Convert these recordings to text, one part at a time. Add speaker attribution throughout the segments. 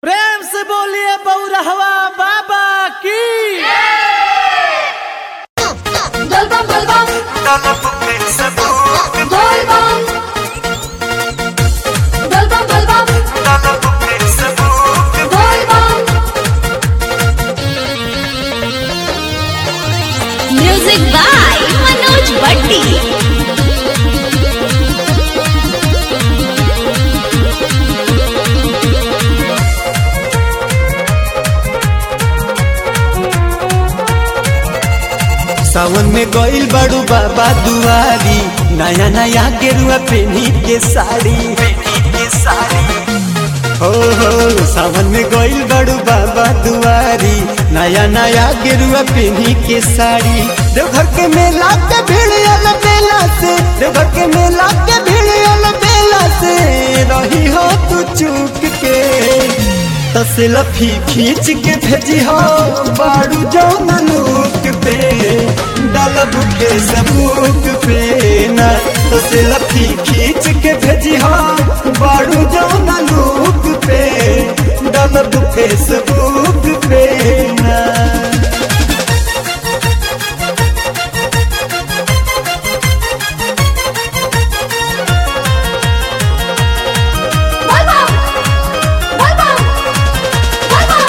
Speaker 1: प्रेम से बोलिए बौरहवा बाबा की
Speaker 2: Dalbam dalbam
Speaker 3: طلب من سبوك
Speaker 2: dalbam Dalbam dalbam
Speaker 3: طلب من سبوك
Speaker 2: dalbam
Speaker 4: Music by Manoj Bhatti.
Speaker 5: सावन में गइल बड़ू बाबा दुआरी नया नया गेरुआ पेनी के साड़ी
Speaker 3: की सारी
Speaker 5: हो हो सावन में गइल बड़ू बाबा दुआरी नया नया गेरुआ पेनी के साड़ी देवघर के मेला के भीड़ अल बेला से देवघर के मेला के भीड़ अल बेला से रही हो तू चूक के तसलफी खींच के भेजी हो बाड़ू जो ननूक पे डालब के सबूक पे न तसलफी खींच के भेजी हो बाड़ू जो ननूक पे डालब के सबूक पे ना
Speaker 2: dalbam dalbam dalbam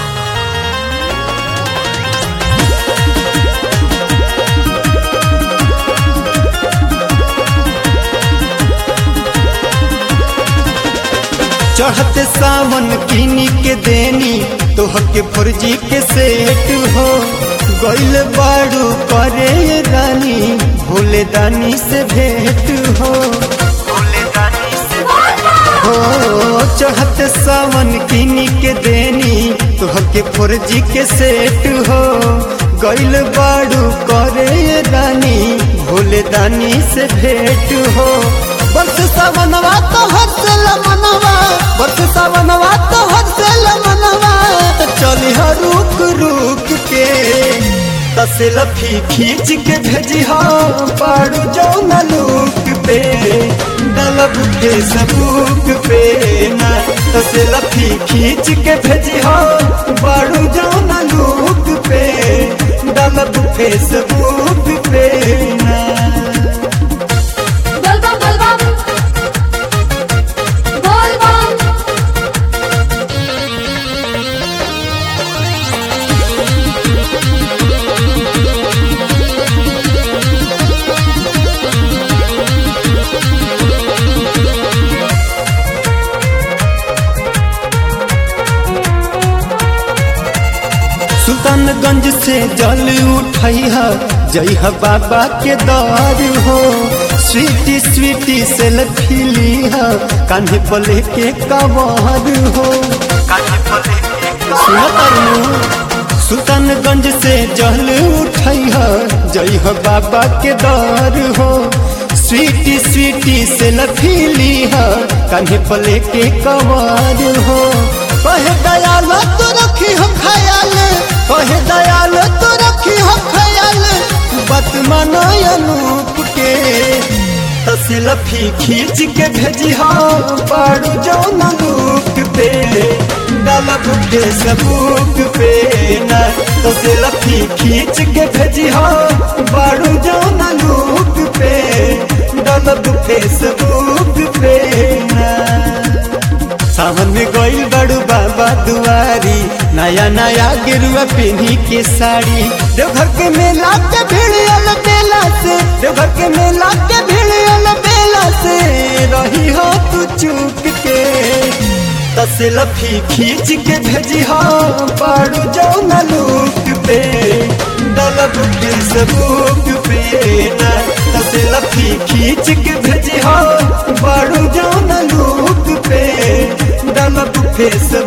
Speaker 5: चढ़ते सावन किनी के देनी तोहर के फर्जी के सेट हो गइल बाड़ू करे रानी भोले दानी से भेंट हो
Speaker 3: भोले दानी से
Speaker 5: हो चढ़ते सावन किनी के देनी तोहर के फर्जी के सेट हो गइल बाड़ू करे रानी भोले दानी से भेंट हो बरस सावनवा तो हर्षल मनवा बरस सावनवा तो हर्षल मनवा चली हो रुक रुक के तसलफी खींच के भेजी हो पाड़ू जो नलूक पे डलब के सबूक पे ना तसलफी खींच के भेजी हो पाड़ू जो नलूक पे डलब के सबूक पे ना
Speaker 2: dalbam dalbam dalbam
Speaker 5: सुल्तानगंज से जल उठैहा जइहा बाबा के दर हो स्वीटी स्वीटी से लखीलीहा कान्हे पले के कवर हो
Speaker 3: काहे बोले
Speaker 5: सुनो तरनु सुल्तानगंज से जल उठैहा जइहा बाबा के दर हो स्वीटी स्वीटी से लखीलीहा कान्हे पले के कवर हो कहे दयाल तो रखी हो खयाल कहे दयाल तो रखी हो खयाल बात मानो अनूप के तसलफी खींच के भेजी हो पाड़ू जो नलूक पे डालब के सबूक पे ना तसलफी खींच के भेजी हो पाड़ू जो नलूक पे डालब के सबूक पे ना सावन में गइल बड़ू बाबा दुआरी नया नया गेरुआ पहनी के साड़ी देवघर के मेला के भीड़ अल बेला से देवघर के मेला के भीड़ अल बेला से रही हो तू चूक के तसलफी खींच के भेजी हो पाड़ू जो नलूक पे डलब के सबूक पे ना तसलफी खींच के भेजी हो पाड़ू जो नलूक पे डलब फेस